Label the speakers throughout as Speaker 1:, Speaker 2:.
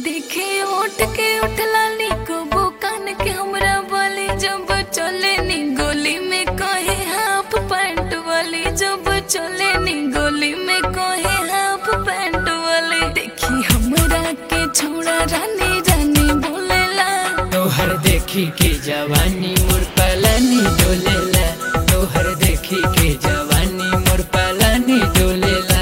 Speaker 1: देखे उठ के उठला को बुकान के हमरा बोली जब चले नी गोली में कहे हाफ पैंट वाली जब चले नी गोली में कहे हाफ पैंट वाली देखी हमरा के छोड़ा रानी रानी बोलेला
Speaker 2: तोहर देखी के जवानी मोर पलानी डोलेला तोहर देखी के जवानी मोर पलानी डोलेला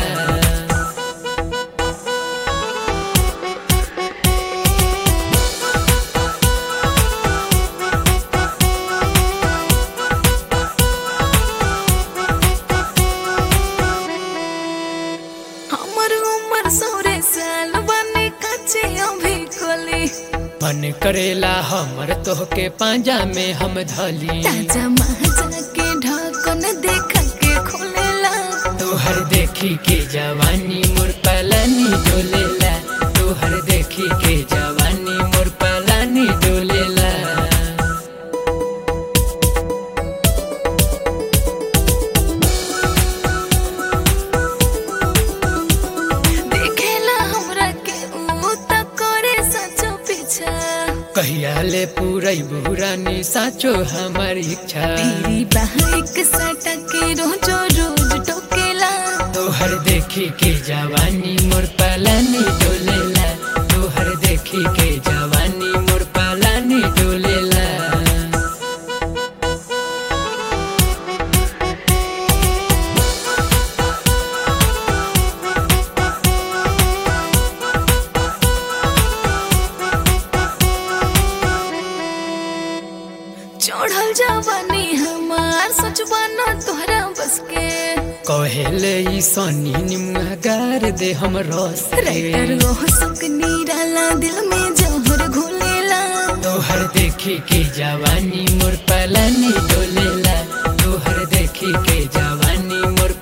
Speaker 1: हमर उम्र सोरे साल बने कच्चे अभी कोली
Speaker 2: मन करेला हमर तोहके पांजा में हम धली
Speaker 1: ताजा महाजा के ढक्कन देख के खोलेला
Speaker 2: तोहर देखी के जवानी मोर पलानी डोलेला तोहर देखी के जवानी मोर पलानी डोलेला
Speaker 1: देखेला हमरा के ऊ त करे सचो पीछा
Speaker 2: कहिया ले पूरा बुरानी साचो हमार इच्छा
Speaker 1: तेरी बाइक सटा के रोजो रोज टोकेला
Speaker 2: तोहर देखी के जवानी मोर पलानी डोलेला तोहर देखी के जवानी मोर पलानी डोलेला
Speaker 1: चढ़ल जवानी हमार सच बना तोहरा बस के
Speaker 2: कहेले ई सनी निमुआ गार दे हम रस
Speaker 1: राइटर
Speaker 2: के।
Speaker 1: ओह सुक नीराला दिल में जहर घोलेला
Speaker 2: तोहर देखी के जवानी मोर पलानी डोलेला तोहर देखी के जवानी मोर